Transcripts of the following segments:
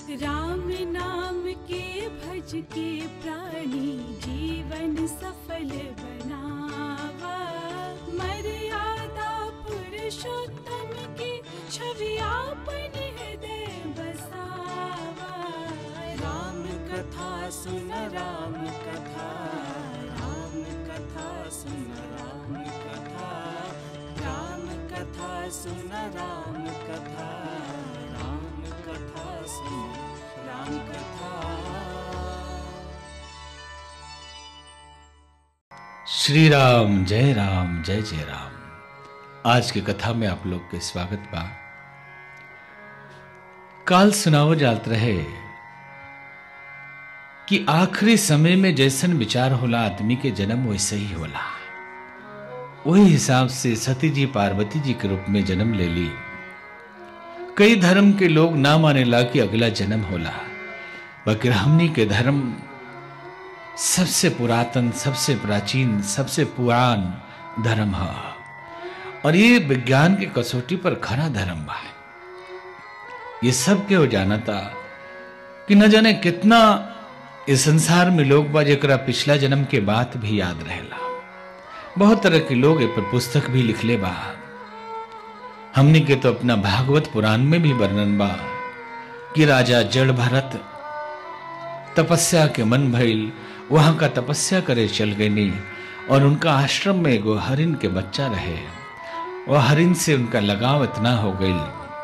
राम नाम के भज के प्राणी जीवन सफल बनावा मर्यादा पुरुषोत्तम की छवि आपन हृदय बसावा राम कथा सुन राम कथा राम कथा सुन राम कथा राम कथा सुन राम कथा राम कथा सुन राम कथा श्री राम जय राम जय जय राम आज की कथा में आप लोग के स्वागत बा काल सुनाओ जात रहे कि आखिरी समय में जैसन विचार होला आदमी के जन्म वैसे ही होला वही हिसाब से सती जी पार्वती जी के रूप में जन्म ले ली कई धर्म के लोग ना माने ला कि अगला जन्म होला बकर हमनी के धर्म सबसे पुरातन सबसे प्राचीन सबसे पुरान धर्म है और ये विज्ञान की कसौटी पर खरा धर्म बा ये सब के हो जाना था कि न जाने कितना इस संसार में लोग बा जरा पिछला जन्म के बात भी याद रहेला बहुत तरह के लोग ए पर पुस्तक भी लिखले बा हमने के तो अपना भागवत पुराण में भी वर्णन बा कि राजा जड़ भरत तपस्या के मन भइल वहां का तपस्या करे चल गई और उनका आश्रम में एगो हरिन के बच्चा रहे वह हरिन से उनका लगाव इतना हो गई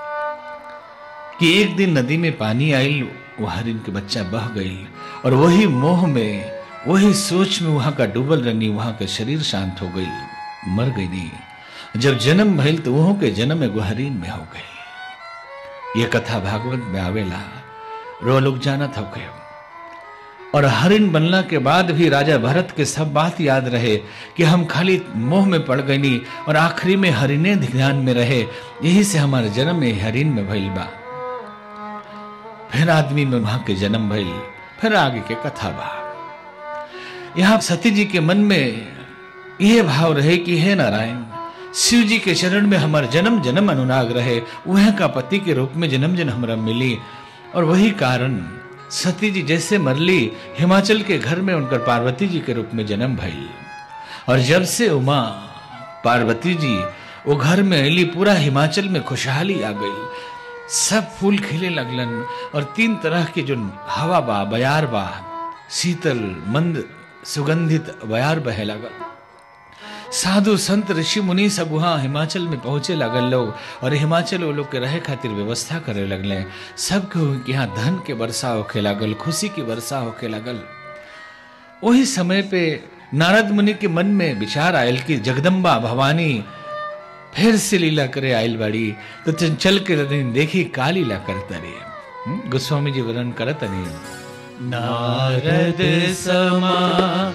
कि एक दिन नदी में पानी आई वो हरिन के बच्चा बह गई और वही मोह में वही सोच में वहां का डूबल रनी वहां का शरीर शांत हो गई मर गई नहीं जब जन्म भइल तो वहों के जन्म एगो हरिन में हो गई ये कथा भागवत में आवेला रो लोग जानत हो गए और हरिन बनला के बाद भी राजा भरत के सब बात याद रहे कि हम खाली मोह में पड़ गई और आखिरी में हरिने ध्यान में रहे यही से हमारे जन्म में हरिन में भइल बा फिर आदमी में वहां के जन्म भइल फिर आगे के कथा बा यहाँ सती जी के मन में यह भाव रहे कि हे नारायण शिव जी के चरण में हमार जन्म जन्म अनुराग रहे वह का पति के रूप में जन्म जन्म हमरा मिली और वही कारण सती जी जैसे मरली हिमाचल के घर में उनकर पार्वती जी के रूप में जन्म भइल और जब से उमा पार्वती जी वो घर में अली पूरा हिमाचल में खुशहाली आ गई सब फूल खिले लगलन और तीन तरह के जो हवा बा बयार बा शीतल मंद सुगंधित बयार बहे लगल साधु संत ऋषि मुनि सब वहाँ हिमाचल में पहुंचे लगल लोग और हिमाचल वो लोग के रहे खातिर व्यवस्था करे लगले सबके यहाँ धन के वर्षा होके लागल खुशी की वर्षा होके लगल वही समय पे नारद मुनि के मन में विचार आयल कि जगदम्बा भवानी फिर से लीला करे आयल बाड़ी तो चल के देखी का लीला करता रे गोस्वामी जी वर्णन करत नहीं नारद समाचार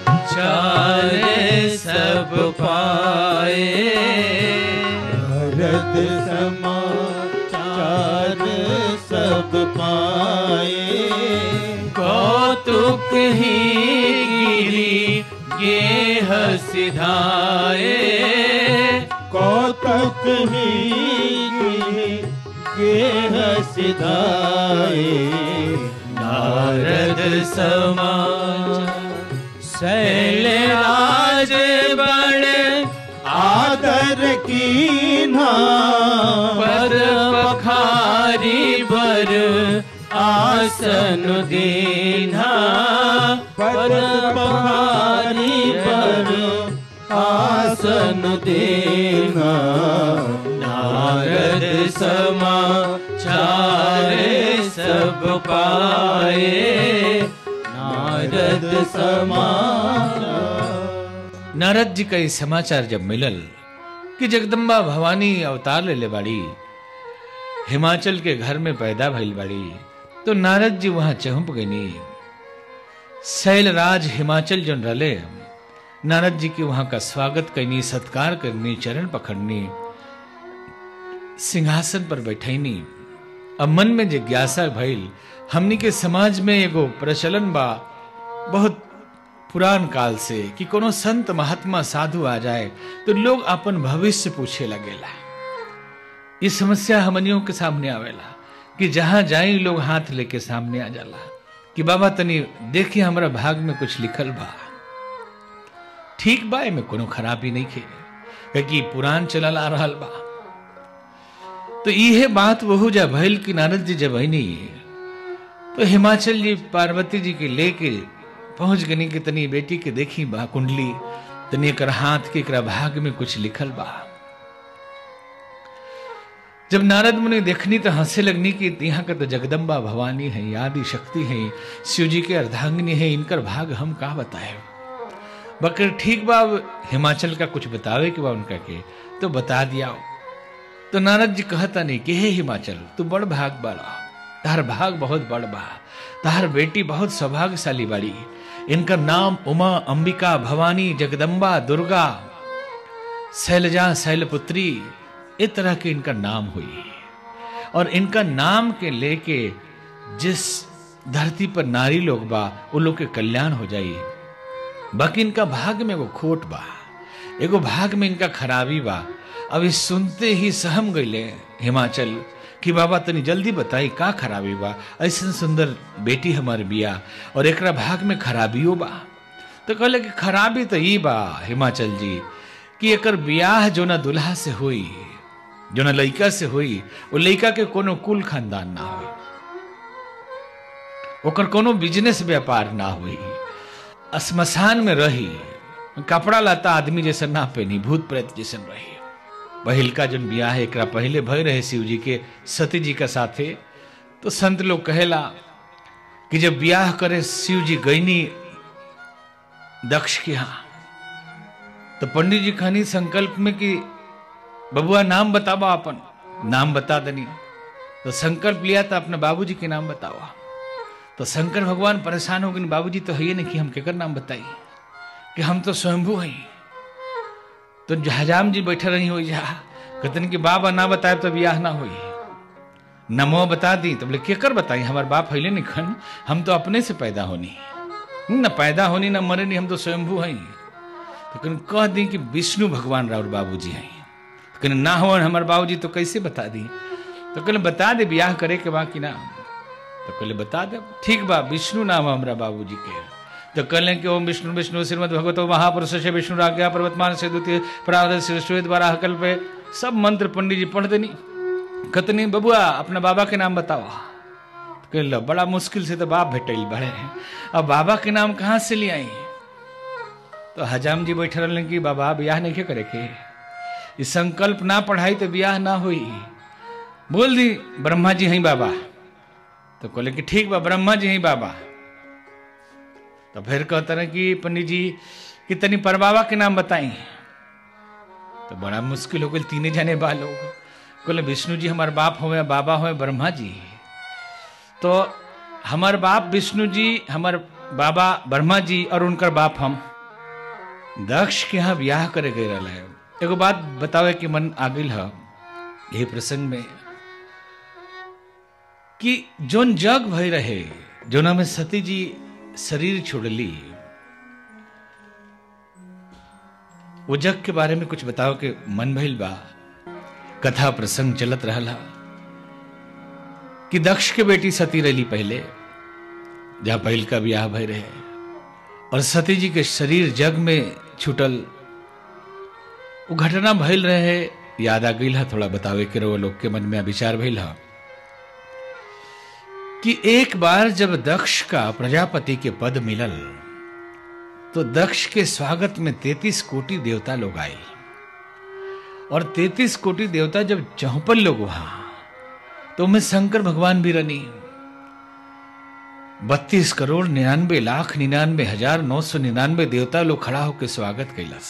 सब पाए भरत समाचार सब पाए कौतुक ही गिरी गेह सिधाए कौतक ही गेह सिधाए नारद समाचार शैलराज बड़ आदर की पर पखारी बर आसन दीना पर पहाड़ी पर आसन देना नारद समाचार सब पाए नारद समाचार नारद जी का ये समाचार जब मिलल कि जगदम्बा भवानी अवतार ले ले बाड़ी हिमाचल के घर में पैदा भइल बाड़ी तो नारद जी वहां चहुप गईनी शैलराज हिमाचल जन रले नारद जी के वहां का स्वागत करनी सत्कार करनी चरण पकड़नी सिंहासन पर बैठैनी अब मन में जिज्ञासा भइल हमनी के समाज में एगो प्रचलन बा बहुत पुरान काल से कि कोनो संत महात्मा साधु आ जाए तो लोग अपन भविष्य पूछे लगेला ये समस्या हमनियों के सामने आवेला कि जहां जाई लोग हाथ लेके सामने आ जाला कि बाबा तनी देखिए हमरा भाग में कुछ लिखल बा ठीक बा एमे कोनो खराबी नहीं खे कि पुराण चलल आ रहल बा तो इहे बात वहु जा भइल कि नारद जी जब आई नहीं तो हिमाचल जी पार्वती जी के लेके पहुंच गनी कि तनी बेटी के देखी बा कुंडली तनी एकर हाथ के एकरा भाग में कुछ लिखल बा जब नारद मुनि देखनी तो हंसे लगनी कि यहाँ का तो जगदम्बा भवानी है आदि शक्ति है शिव जी के अर्धांगिनी है इनकर भाग हम का बताए बकर ठीक बा अब हिमाचल का कुछ बतावे के बा उनका के तो बता दिया तो नारद जी कहता नहीं कि हे हिमाचल तू बड़ भाग बाड़ा तार भाग बहुत बड़ बा तार बेटी बहुत सौभाग्यशाली बाड़ी इनका नाम उमा अंबिका भवानी जगदम्बा दुर्गा शैलजा शैलपुत्री इस तरह के इनका नाम हुई और इनका नाम के लेके जिस धरती पर नारी लोग बा वो लोग के कल्याण हो जाई बाकी इनका भाग में एगो खोट बा एगो भाग में इनका खराबी बा अब इस सुनते ही सहम गईले हिमाचल कि बाबा तनी जल्दी बताई का खराबी बा ऐसा सुंदर बेटी हमार बिया और एकरा भाग में खराबियो बा तो कहले कि खराबी तो ई बा हिमाचल जी कि एकर बियाह जो ना दुल्हा से हुई जो ना लड़का से हुई वो लड़का के कोनो कुल खानदान ना हुई ओकर कोनो बिजनेस व्यापार ना हुई स्मशान में रही कपड़ा लता आदमी जैसे ना पहनी भूत प्रेत जैसे रही पहिल का जन बियाह एकरा पहले भय रहे शिव जी के सती जी का साथे तो संत लोग कहेला कि जब ब्याह करे शिव जी गईनी दक्ष के यहाँ तो पंडित जी खानी संकल्प में कि बबुआ नाम बतावा अपन नाम बता दनी तो संकल्प लिया था अपने बाबूजी के नाम बतावा तो शंकर भगवान परेशान हो गए बाबूजी तो है नहीं कि हम केकर नाम बताई कि हम तो स्वयंभू हैं तो हजाम जी बैठे रही हो जा कहते कि बाबा ना बताए तो ब्याह ना हुई नमो बता दी तो बोले केकर बताई हमारे बाप है नहीं खन हम तो अपने से पैदा होनी न पैदा होनी न मरे नहीं हम तो स्वयंभू हैं तो कहने कह दी कि विष्णु भगवान राउर बाबू जी हैं तो कहने ना हो हमारे बाबू जी तो कैसे बता दी तो कहले बता दे ब्याह करे के बाकी ना तो कहले बता दे ठीक बा विष्णु नाम हमारा बाबू जी के तो कहले कि ओम विष्णु विष्णु श्रीमद भगवतो महापुरुष से विष्णु राज्ञा पर्वतमान से द्वितीय प्रावध से श्वेत द्वारा हकल पे सब मंत्र पंडित जी पढ़ देनी कतनी बबुआ अपना बाबा के नाम बताओ तो कहल बड़ा मुश्किल से तो बाप भेटल बड़े अब बाबा के नाम कहाँ से ले आई तो हजाम जी बैठे रहने कि बाबा ब्याह नहीं करे के ये संकल्प ना पढ़ाई तो ब्याह ना हुई बोल दी ब्रह्मा जी हैं बाबा तो कहले कि ठीक बा ब्रह्मा जी हैं बाबा तो फिर कहते रहे कि पंडित जी कि तनी पर बाबा के नाम बताई तो बड़ा मुश्किल हो गई तीन जने बा लोग कहले विष्णु जी हमारे बाप हुए बाबा हुए ब्रह्मा जी तो हमार बाप विष्णु जी हमार बाबा ब्रह्मा जी और उनकर बाप हम दक्ष के यहाँ ब्याह करे गए रहा है एगो बात बतावे कि मन आगिल है यही प्रसंग में कि जोन जग भय रहे जोना में सती जी शरीर छोड़ली वो जग के बारे में कुछ बताओ के मन भइल बा कथा प्रसंग चलत रहला कि दक्ष के बेटी सती रही पहले जहां पहल का ब्याह भय रहे और सती जी के शरीर जग में छूटल वो घटना भइल रहे याद आ गई थोड़ा बतावे के रहो लोग के मन में विचार भइल है कि एक बार जब दक्ष का प्रजापति के पद मिलल तो दक्ष के स्वागत में तैतीस कोटि देवता लोग आए और तैतीस कोटि देवता जब चौपन लोग वहां तो उनमें शंकर भगवान भी रनी बत्तीस करोड़ निन्यानवे लाख निन्यानवे हजार नौ सौ निन्यानवे देवता लोग खड़ा होकर स्वागत कैलस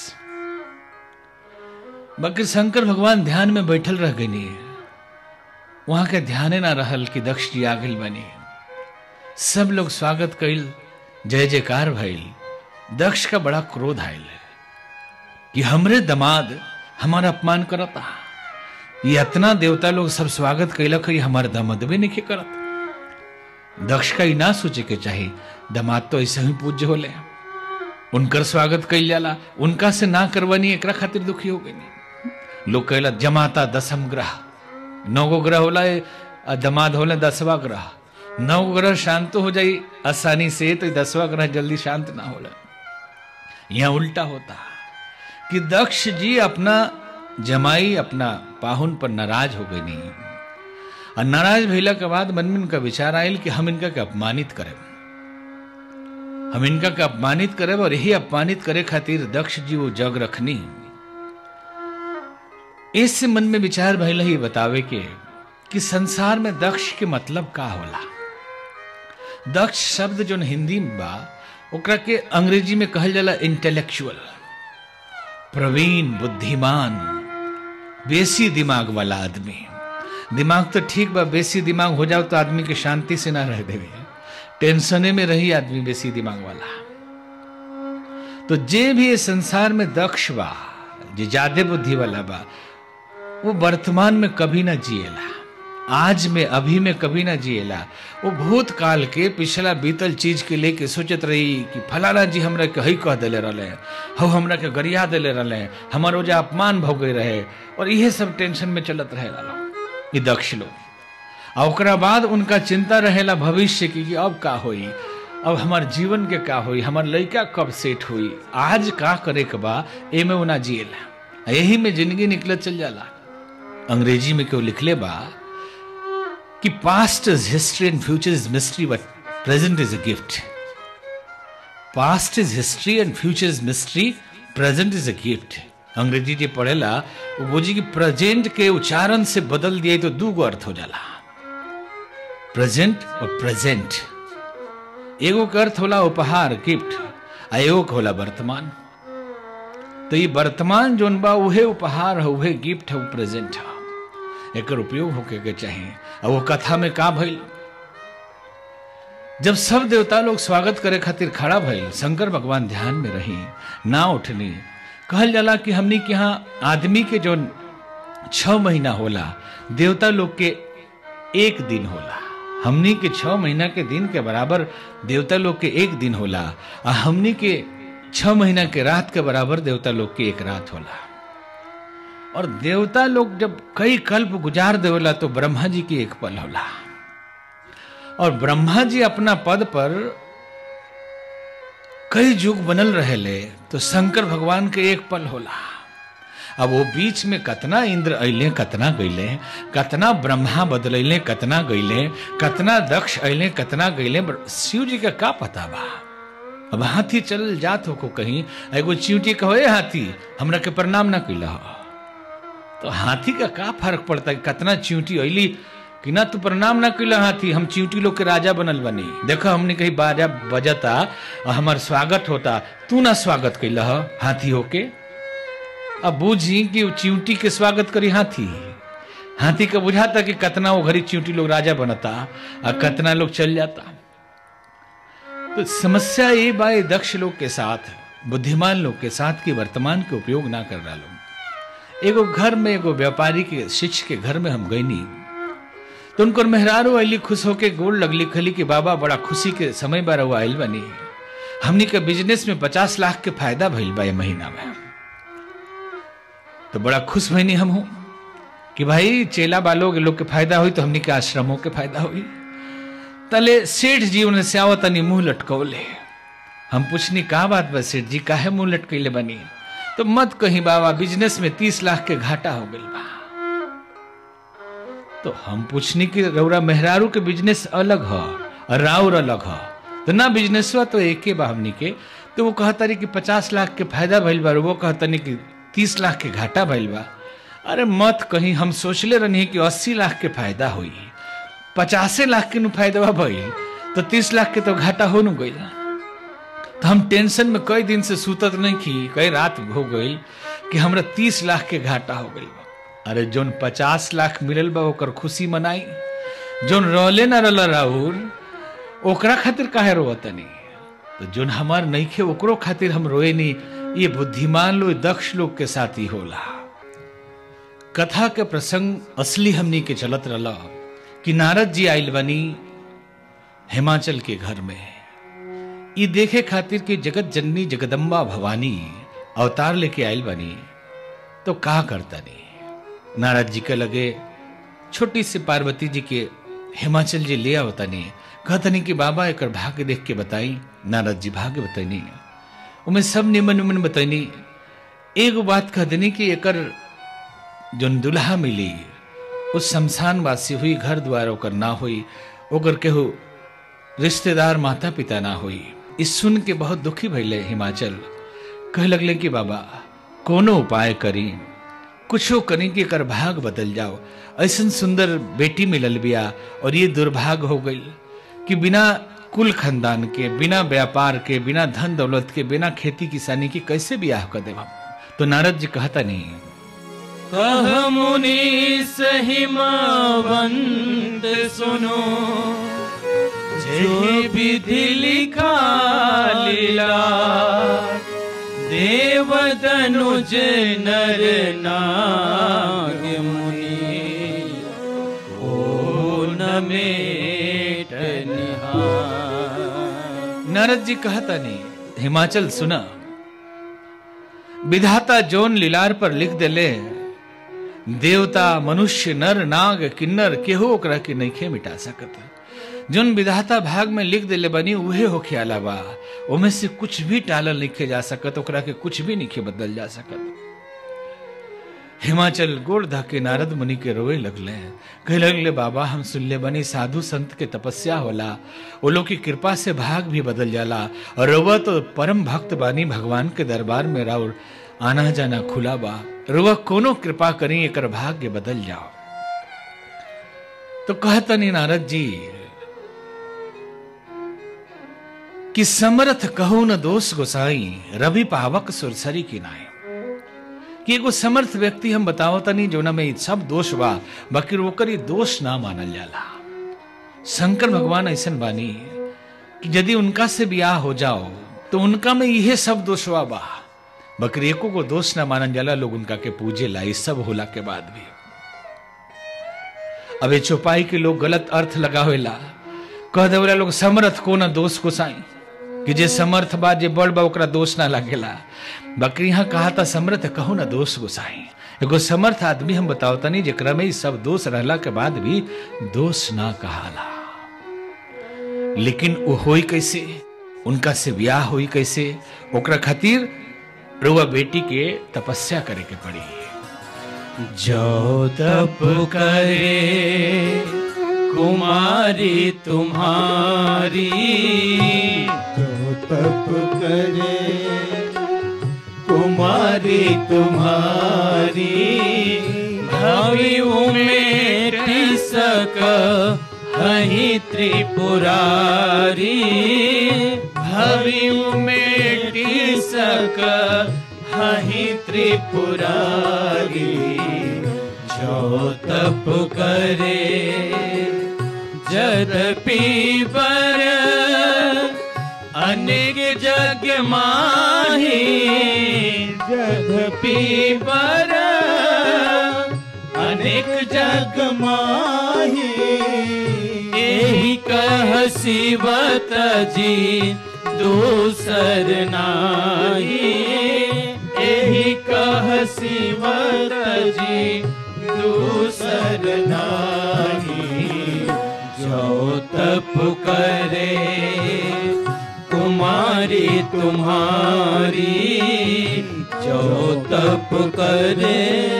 बाकी शंकर भगवान ध्यान में बैठल रह गई वहां के ध्याने ना रहल कि दक्ष जी आगिल बनी सब लोग स्वागत कैल जय जयकार भइल दक्ष का बड़ा क्रोध आयल कि हमरे दमाद हमारा अपमान करता ये इतना देवता लोग सब स्वागत कैलक ये हमारे दमदबे नहीं करत दक्ष का ही ना सोचे के चाहे दमाद तो ऐसे ही पूज्य होले उनकर स्वागत कैल जाला उनका से ना करवानी एकरा खातिर दुखी हो गई लोग कहला जमाता दसम ग्रह नौ गो ग्रह होला और दमाद होले दसवा ग्रह नौ ग्रह शांत हो जाई आसानी से तो दसवा ग्रह जल्दी शांत ना होला यहाँ उल्टा होता कि दक्ष जी अपना जमाई अपना पाहुन पर नाराज हो गई नहीं और नाराज भइला के बाद मन में इनका विचार आयल कि हम इनका के अपमानित करें हम इनका के अपमानित करें और यही अपमानित करे खातिर दक्ष जी वो जग रखनी इससे मन में विचार भइल ही बतावे के कि संसार में दक्ष के मतलब का होला दक्ष शब्द जो हिंदी में बा ओकरा के अंग्रेजी में कहल जाला इंटेलेक्चुअल प्रवीण बुद्धिमान बेसी दिमाग वाला आदमी दिमाग तो ठीक बा बेसी दिमाग हो जाओ तो आदमी के शांति से ना रह देवे टेंशने में रही आदमी बेसी दिमाग वाला तो जे भी इस संसार में दक्ष बा जे ज्यादा बुद्धि वाला बा वो वर्तमान में कभी ना जिएला आज में अभी में कभी ना जिएला वो भूतकाल के पिछला बीतल चीज के लेके सोचत रही कि फलाना जी हमरा के हई कह दिले रहे हौ हमरा के गरिया दिले रहे हमार ओजा अपमान भो गए रहे और इहे सब टेंशन में चलत रहे लोग ये दक्ष लोग और ओकरा बाद उनका चिंता रहेला भविष्य की कि अब का होई अब हमार जीवन के का होई हमार लड़का कब सेट हुई आज का करे के बा एमे वो ना जिएला यही में जिंदगी निकलत चल जाला अंग्रेजी में क्यों लिखले बा कि past is history and future is mystery but present is a gift past is history and future is mystery present is a gift अंग्रेजी जे पढ़ेला वो बोझी कि प्रेजेंट के उच्चारण से बदल दिए तो दू गो अर्थ हो जाला प्रेजेंट और प्रेजेंट एगो के अर्थ होला उपहार गिफ्ट आ एगो के होला वर्तमान तो ये वर्तमान जोन बा उहे उपहार है उहे गिफ्ट है प्रेजेंट है एकर उपयोग होके के चाहिए और वो कथा में का भइल जब सब देवता लोग स्वागत करे खातिर खड़ा भइल शंकर भगवान ध्यान में रही ना उठनी कहल जाला कि हमनी के यहाँ आदमी के जो छ महीना होला देवता लोग के एक दिन होला हमनी के छ महीना के दिन के बराबर देवता लोग के एक दिन होला आ हमनी के छ महीना के रात के बराबर देवता लोग के एक रात होला और देवता लोग जब कई कल्प गुजार देवला तो ब्रह्मा जी की एक पल होला और ब्रह्मा जी अपना पद पर कई युग बनल रहेले तो शंकर भगवान के एक पल होला अब वो बीच में कतना इंद्र अइले कतना गइले कतना ब्रह्मा बदलैले कतना गइले कतना दक्ष अइले कतना गइले शिव जी का का पता बा अब हाथी चल जात हो को कहीं एगो चिंटी कहो ए हाथी हमरा के प्रणाम ना कैला हो तो हाथी का का फर्क पड़ता है कतना चिंटी अइली कि ना तू प्रणाम ना कैला हाथी हम चिंटी लोग के राजा बनल बनी देखो हमने कहीं बाजा बजता और हमार स्वागत होता तू ना स्वागत कैला हो हाथी होके अब बूझी कि वो चिंटी के स्वागत करी हाथी हाथी का बुझाता कि कतना वो घड़ी चिंटी लोग राजा बनता और कतना लोग चल जाता तो समस्या ये बाए दक्ष लोग के साथ बुद्धिमान लोग के साथ कि वर्तमान के उपयोग ना कर रहा लोग एगो घर में एगो व्यापारी के शिष्य के घर में हम गईनी तो उनको मेहरारू अली खुश होके गोल लगली खली कि बाबा बड़ा खुशी के समय बार हुआ आयल बनी हमनी के बिजनेस में पचास लाख के फायदा भइल बा महीना में तो बड़ा खुश भईनी हम हूं कि भाई चेला बालों के लोग के फायदा हुई तो हमनी के आश्रमों के फायदा हुई तले सेठ जी उन्हें स्याव तनी मुंह लटकौले हम पूछनी का बात बा सेठ जी काहे मुंह लटकैले बनी तो मत कहीं बाबा बिजनेस में तीस लाख के घाटा हो गई बा तो हम पूछनी कि रौरा मेहरारू के बिजनेस अलग ह और राउर अलग ह तो ना बिजनेस हुआ तो एक बा हमनी के तो वो कहता रही कि पचास लाख के फायदा भइल बा वो कहता नहीं कि तीस लाख के घाटा भइल बा अरे मत कहीं हम सोचले रहनी कि अस्सी लाख के फायदा हुई पचासे लाख के नु फायदा भइल तो तीस लाख के तो घाटा हो नु गई तो हम टेंशन में कई दिन से सूतत नहीं की कई रात हो गई कि हमरा तीस लाख के घाटा हो गई अरे जोन पचास लाख मिलल बा ओकर खुशी मनाई जोन रहले ना रहल राहुल ओकरा खातिर काहे रोवतनी तो जोन हमार नईखे ओकरो खातिर हम रोए नहीं ये बुद्धिमान लोग दक्ष लोग के साथ ही होला कथा के प्रसंग असली हमनी के चलत रहला कि नारद जी आयल बनी हिमाचल के घर में ये देखे खातिर कि जगत जननी जगदम्बा भवानी अवतार लेके आयल बनी तो का करता नहीं नारद जी के लगे छोटी सी पार्वती जी के हिमाचल जी ले आवतनी कहतनी कि बाबा एकर भाग्य देख के बताई नारद जी भाग्य बताइनी उमें सब निमन निमन बताइनी एगो बात कह देनी कि एकर जोन दुल्हा मिली उस शमशान वासी हुई घर द्वार ओकर ना हुई ओकर केहू रिश्तेदार माता पिता ना हुई इस सुन के बहुत दुखी भैले हिमाचल कह लगले कि बाबा कोनो उपाय करी कुछो करी कि एकर भाग बदल जाओ ऐसन सुंदर बेटी मिलल बिया और ये दुर्भाग हो गई कि बिना कुल खानदान के बिना व्यापार के बिना धन दौलत के बिना खेती किसानी के कैसे बियाह कर देव तो नारद जी कहता नहीं कह मुनि सहिमावंत सुनो जे विधि लिखा लीला देव दनुज नर नाग मुनि ओ नमेट निहार नारद जी कहता नहीं हिमाचल सुना विधाता जोन लीलार पर लिख देले देवता मनुष्य नर नाग किन्नर केहू ओकरा के नइखे मिटा सकत जोन विधाता भाग में लिख देले बनी उहे होखे अलावा ओमे से कुछ भी टालल लिखे जा सकत ओकरा के कुछ भी नहीं बदल जा सकत हिमाचल गोड़ धके नारद मुनि के रोए लगले कहे लगले बाबा हम सुनले बनी साधु संत के तपस्या होला वो लोग की कृपा से भाग भी बदल जाला और रुआ तो परम भक्त बानी भगवान के दरबार में राउर आना जाना खुला बा रुआ कोनो कृपा करी एकर भाग्य बदल जाओ तो कहतनी नारद जी कि समर्थ कहू न दोष गोसाई रवि पावक सुरसरी की नाय कि एगो समर्थ व्यक्ति हम बताओ तनी जोना में इ सब दोष बा बाकी ओकर इ दोष ना मानल जाला शंकर भगवान ऐसन बानी कि यदि उनका से ब्याह हो जाओ तो उनका में इहे सब दोषवा बा बकरी एको को दोष ना मानल जाला लोग उनका के पूजे ला इ सब होला के बाद भी अब ये चौपाई के लोग गलत अर्थ लगावेला कह देवेला लोग समर्थ को ना दोष को साई कि जे समर्थ बा जे बड़ बा ओकरा दोष ना लागेला बकरी यहाँ कहा था समर्थ कहो ना दोष गोसाई एगो समर्थ आदमी हम बताओ तनी जेकरा में इ सब दोष रहला के बाद भी दोष ना कहाला लेकिन वो होई कैसे उनका से ब्याह होई कैसे ओकरा खातिर रुआ बेटी के तपस्या करे के पड़ी जो तप करे कुमारी तुम्हारी जो तप करे कुमारी तुम्हारी भवि उमेट सक हही त्रिपुरारी भवि उमेट सक हही त्रिपुरारी जो तप करे जदपि बर अनेक जग माही जदपि बर अनेक जग माही एही कह शिवत जी दूसर नाही एही कह शिवत जी दूसर नाही जो तप करे कुमारी तुम्हारी जो तप करे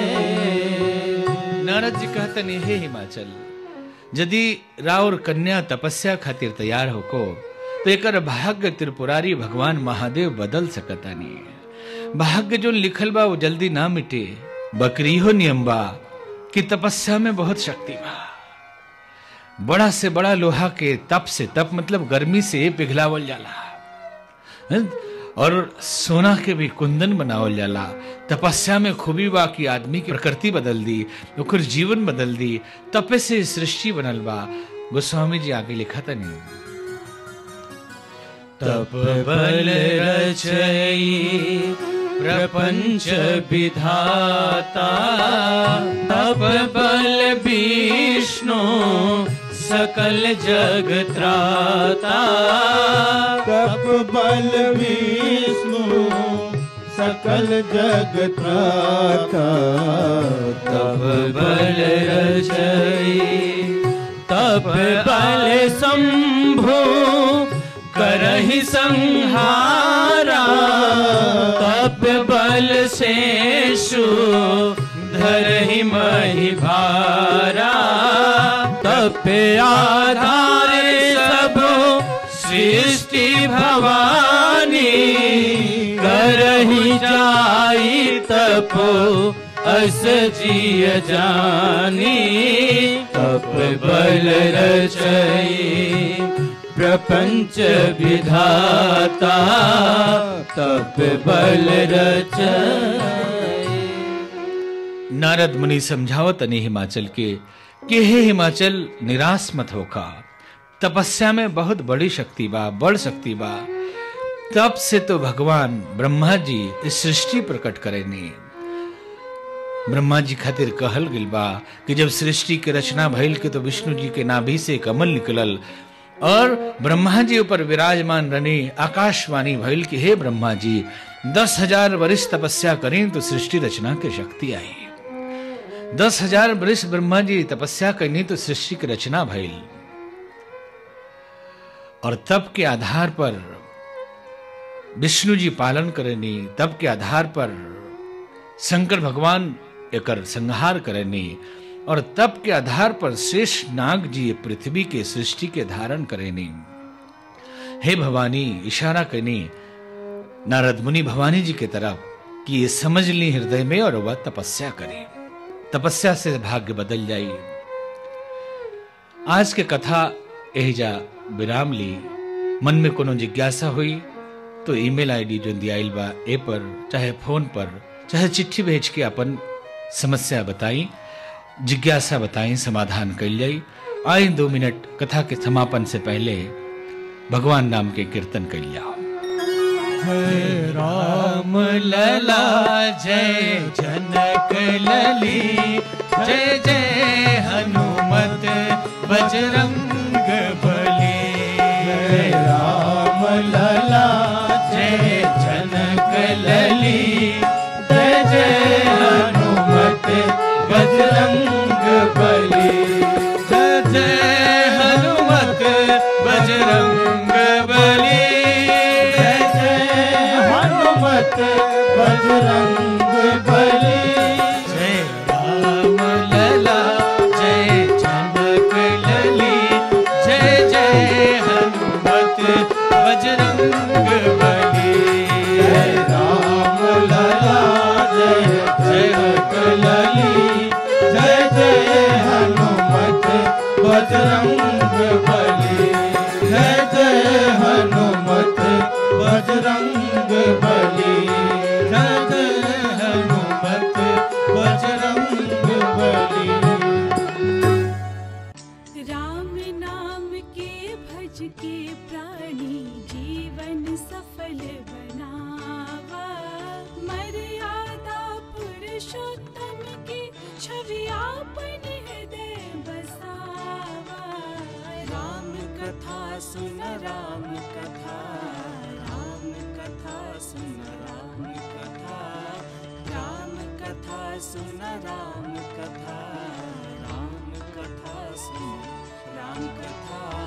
नारद जी कहते नहीं हे हिमाचल यदि राउर कन्या तपस्या खातिर तैयार होको तो एकर भाग्य त्रिपुरारी भगवान महादेव बदल सकता नहीं भाग्य जो लिखल बा वो जल्दी ना मिटे बकरी हो नियम बा कि तपस्या में बहुत शक्ति बा बड़ा से बड़ा लोहा के तप से तप मतलब गर्मी से पिघलावल जाला हैं? और सोना के भी कुंदन बनावल जाला तपस्या में खूबी बा कि आदमी की प्रकृति बदल दी ओकर जीवन बदल दी तपे से सृष्टि बनल बा गोस्वामी जी आगे लिखा था नहीं तप बल रचई प्रपंच विधाता तप बल विष्णु सकल जग त्राता तप बल विष्णु सकल जग त्राता तब बल रचई तब बल शंभु करहि संहारा तब बल शेषु धरहि महि भारा तप आधार सब सृष्टि भवानी करहि जाई तपो अस जिय जानी तप बल रचई प्रपंच विधाता तप बल रचई नारद मुनि समझावत अने हिमाचल के कि हे हिमाचल निराश मत होका तपस्या में बहुत बड़ी शक्ति बा बड़ शक्ति बा तब से तो भगवान ब्रह्मा जी इस सृष्टि प्रकट करेनी ब्रह्मा जी खातिर कहल गिल बा कि जब सृष्टि के रचना भइल के तो विष्णु जी के नाभि से कमल निकलल और ब्रह्मा जी ऊपर विराजमान रनी आकाशवाणी भइल कि हे ब्रह्मा जी दस हजार वर्ष तपस्या करें तो सृष्टि रचना के शक्ति आई दस हजार वर्ष ब्रह्मा जी तपस्या करनी तो सृष्टि की रचना भइल और तब के आधार पर विष्णु जी पालन करनी तब के आधार पर शंकर भगवान एकर संहार करनी और तब के आधार पर शेष नाग जी पृथ्वी के सृष्टि के धारण करेनी हे भवानी इशारा करनी नारद मुनि भवानी जी के तरफ कि ये समझ ली हृदय में और वह तपस्या करे तपस्या से भाग्य बदल जाई आज के कथा एहिजा विराम ली मन में कोनो जिज्ञासा हुई तो ईमेल आईडी जो दियाइल बा ए पर चाहे फोन पर चाहे चिट्ठी भेज के अपन समस्या बताई जिज्ञासा बताई समाधान कल जाई आई दो मिनट कथा के समापन से पहले भगवान नाम के कीर्तन कर जाओ जय राम लला जय जनक लली जय जय हनुमत बजरंग बली जय राम लला जय जनक लली जय जय हनुमत बजरंग बली जय जय हनुमत बजरंग बली जय जय हनुमत बजरंग बली जय राम लला जय जनक लली जय जय हनुमत बजरंग बली जय राम लला जय जनक लली जय जय हनुमत बजरंग बली जय जय हनुमत बजरंग बली जय जय हनुमत बजरंग बली राम नाम के भज के प्राणी जीवन सफल बनावा मर्यादा पुरुषोत्तम की छवि आपन हृदय बसावा राम कथा सुन राम कथा राम कथा सुन राम कथा राम कथा सुन राम कथा राम कथा सुन राम कथा